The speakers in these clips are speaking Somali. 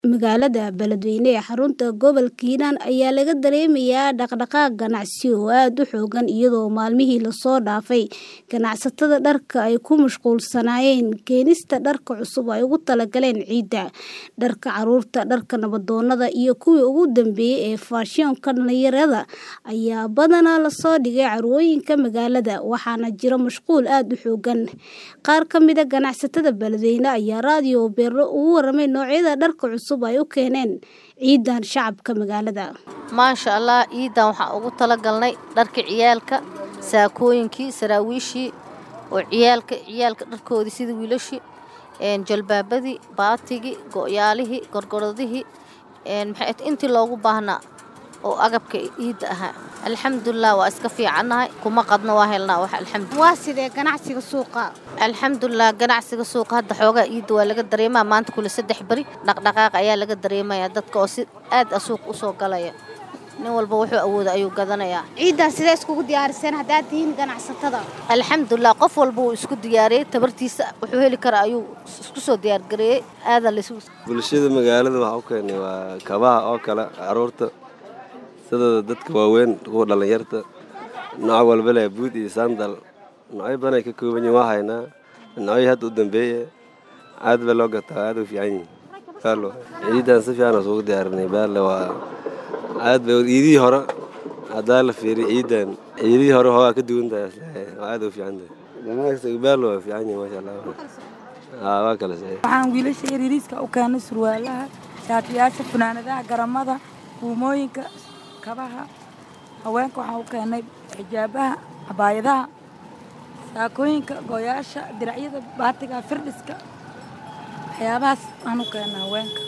Magaalada Beledweyne ee xarunta gobolka Hiiraan ayaa laga dareemayaa dhaqdhaqaaq ganacsi oo aad u xooggan iyadoo maalmihii la soo dhaafay ganacsatada dharka ay ku mashquulsanaayeen keenista dharka cusub oo ay ugu talagaleen ciida. Dharka carruurta, dharka nabdoonnada iyo kuwii ugu dambeeyay ee faashiyoonka dhalinyarada ayaa badanaa la soo dhigay carwooyinka magaalada, waxaana jira mashquul aad u xooggan. Qaar ka mid ah ganacsatada Beledweyne ayaa raadiyo Beero uga warramay noocyada dharka cusub ay u keeneen ciidan shacabka magaalada. maasha allah ciidan waxaan ugu talagalnay dharka ciyaalka saakooyinkii saraawiishii oo ciyaalka ciyaalka dharkoodii sida wiilashii een jalbaabadii baatigii go'yaalihii gorgoradihii een maxay ahayd intii loogu baahnaa oo agabka ciidda ahaa alxamdulilah waa iska fiicannahay kuma qadno waa helnaa wax alxamdu Waa sidee ganacsiga suuqa? alxamdulilah ganacsiga suuqa hadda xoogaa ciidda waa laga dareemaa maanta kule saddex beri dhaqdhaqaaq ayaa laga dareemayaa dadka oo si aad ah suuq u soo galaya nin walba wuxuu awooda ayuu gadanayaa Ciidan sidee iskugu diyaariseen haddaad tihiin ganacsatada? alxamdulilah qof walba wuu isku diyaariyey tabartiisa wuxuu heli karaa ayuu isku soo diyaargareeyey aadan laysu bulshada magaalada waxaa u keenay waa kabaha oo kale caruurta sida dadka waaweyn kuwa dhallinyarta nooc walba leh buud iyo sandal noocyo badan ay ka kooban yihiin waa haynaa noocyo hadda u dambeeya aad baa loo gataa aad u fiican yihiin baalo ciidan si fiican aan isugu diyaarinay baale waa aad bay ciidihii hore haddaa la fiiriyo ciidan ciidihii hore hoogaa ka duwan tahay isleeyahay waa aad u fiican tahay ganacsiga baalo waa fiican yihiin maasha allah haa waa kala saxiix waxaan wiilasha yariiriiska u keenay surwaalaha shaatiyaasha funaanadaha garamada buumooyinka kabaha haweenka waxaan u keenay xijaabaha cabaayadaha saakooyinka gooyaasha diracyada baatiga firdhiska waxyaabahaas aan u keenay haweenka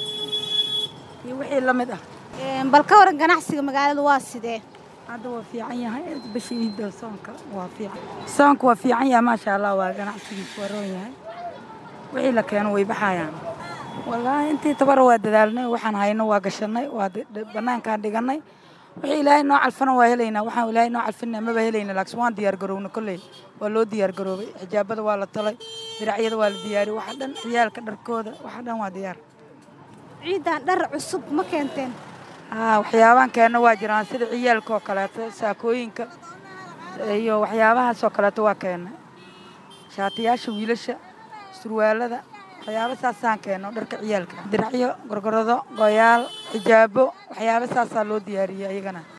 iyo wixii la mid ah Een, Bal ka waran ganacsiga magaalada waa sidee? hadda waa fiican yahay bishii ciidda soonka waa fiican soonka waa fiican yahay maasha allah waa ganacsigiisu waa roon yahay wixii la keeno way baxayaan wallaahi intii tabara waa dadaalnay waxaan hayno waa gashanay waa di- di- bannaankaan dhiganay wixii ilaahay noo calfana waa helaynaa waxaan ilaahay noo calfina maba helayna laakiin waan diyaar garoowna kolley waa loo diyaar garoobay xijaabada waa la talay diracyada waa la diyaariyey waxa dhan ciyaalka dharkooda waxa dhan waa diyaar Ciidan dhar cusub ma keenteen? haa waxyaabaan keenna waa jiraan sida ciyaalka oo kaleeto saakooyinka iyo waxyaabahaas oo kaleeto waa keenna shaatiyaasha wiilasha surwaalada waxyaabo saasaan keenno dharka ciyaalka diracyo gorgorado gooyaal xijaabo waxyaabo saasaa loo diyaariyey ayagana